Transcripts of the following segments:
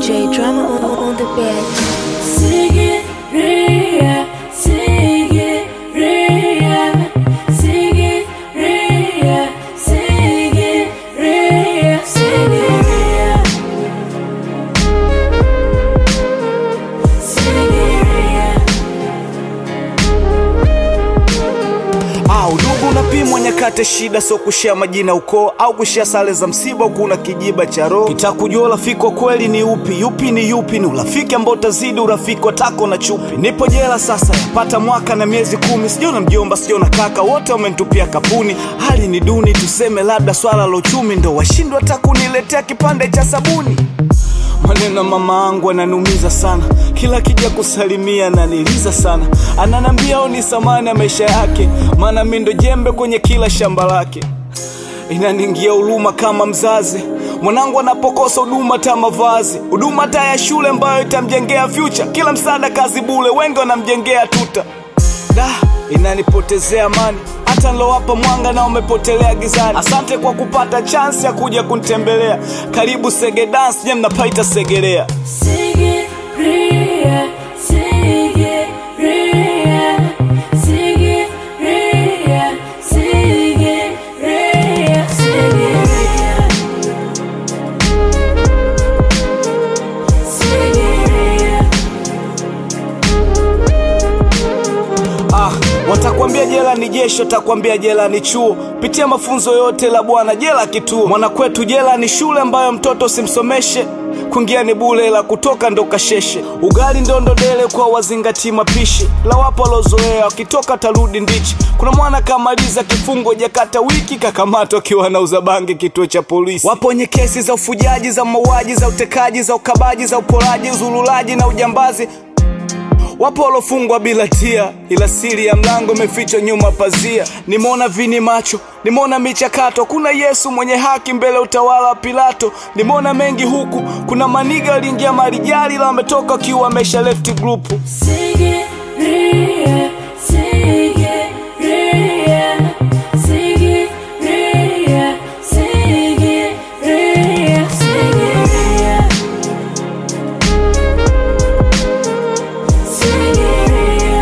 DJ drama on, on, on the bed. Sigiriya, Sigiriya, Sigiriya, Sigiriya, Sigiriya. Sigiriya. Ah, udugu unapimwa nyakati shida, so kushia majina ukoo au kushia sare za msiba, huku una kijiba cha roho. Kitakujua urafiki wa kweli ni upi, yupi ni yupi, ni urafiki ambao utazidi urafiki wa tako na chupi. Nipo jela sasa, yapata mwaka na miezi kumi, sijaona mjomba, sijaona kaka, wote wamenitupia kapuni. Hali ni duni, tuseme labda swala la uchumi ndo washindwa hata kuniletea kipande cha sabuni. Maneno ya mama angu ananiumiza sana, kila kija kusalimia ananiliza sana, ananambia oni samani ya maisha yake, maana mi ndo jembe kwenye kila shamba lake. Inaningia huruma kama mzazi, mwanangu anapokosa huduma ta mavazi, huduma ta ya shule ambayo itamjengea future, kila msaada kazi bule, wengi wanamjengea tuta da inanipotezea amani hata nilowapa mwanga na umepotelea gizani asante kwa kupata chansi ya kuja kunitembelea karibu sege dance nye mnapaita segelea Sigiriya, Sigiriya, Sigiriya, Sigiriya, Sigiriya. Sigiriya. ah, watakwambia jela ni jeshi watakwambia jela ni chuo pitia mafunzo yote la bwana jela kituo mwanakwetu jela ni shule ambayo mtoto simsomeshe kuingia ni bule la kutoka ndo kasheshe ugali ndondodele kwa wazingati mapishi la wapo walozoea wakitoka tarudi ndichi kuna mwana kamaliza kifungo jakata wiki kakamatwa akiwa anauza bangi kituo cha polisi wapo wenye kesi za ufujaji za mauaji za utekaji za ukabaji za uporaji uzululaji na ujambazi Wapo walofungwa bila tia, ila siri ya mlango imefichwa nyuma pazia. Nimeona vini macho, nimeona michakato, kuna Yesu mwenye haki mbele ya utawala wa Pilato. Nimeona mengi huku, kuna maniga waliingia marijali, la wametoka wakiwa wamesha left group. Sigiriya, Sigiriya, Sigiriya, Sigiriya, Sigiriya. Sigiriya.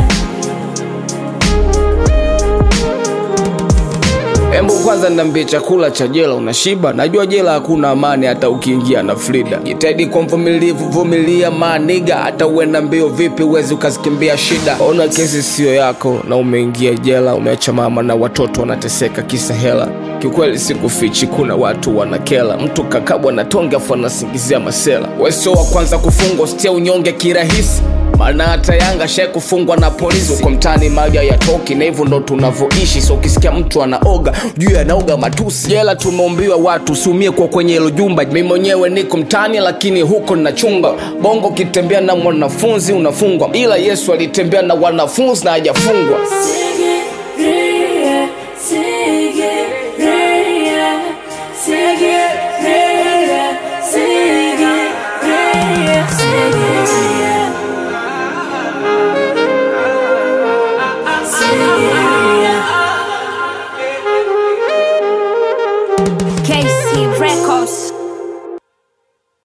Embu kwanza niambie, chakula cha jela unashiba? Najua jela hakuna amani hata ukiingia na Frida. Jitahidi kwa mvumilivu, vumilia maniga, hata uenda mbio vipi uwezi ukazikimbia shida. Ona kesi siyo yako na umeingia jela, umeacha mama na watoto wanateseka kisa hela. Kiukweli sikufichi, kuna watu wanakela, mtu kakabwa na tonge afu anasingizia masela. Wewe sio wa kwanza kufungwa, sitia unyonge kirahisi maana hata Yanga shai kufungwa na polisi uko mtaani, mali hayatoki na hivyo ndo tunavyoishi. So ukisikia mtu anaoga juu anaoga matusi. Jela tumeumbiwa watu usiumie kwa kwenye hilo jumba. Mi mwenyewe niko mtaani, lakini huko nina chumba. Bongo ukitembea na mwanafunzi unafungwa, ila Yesu alitembea na wanafunzi na hajafungwa. Sigiriya.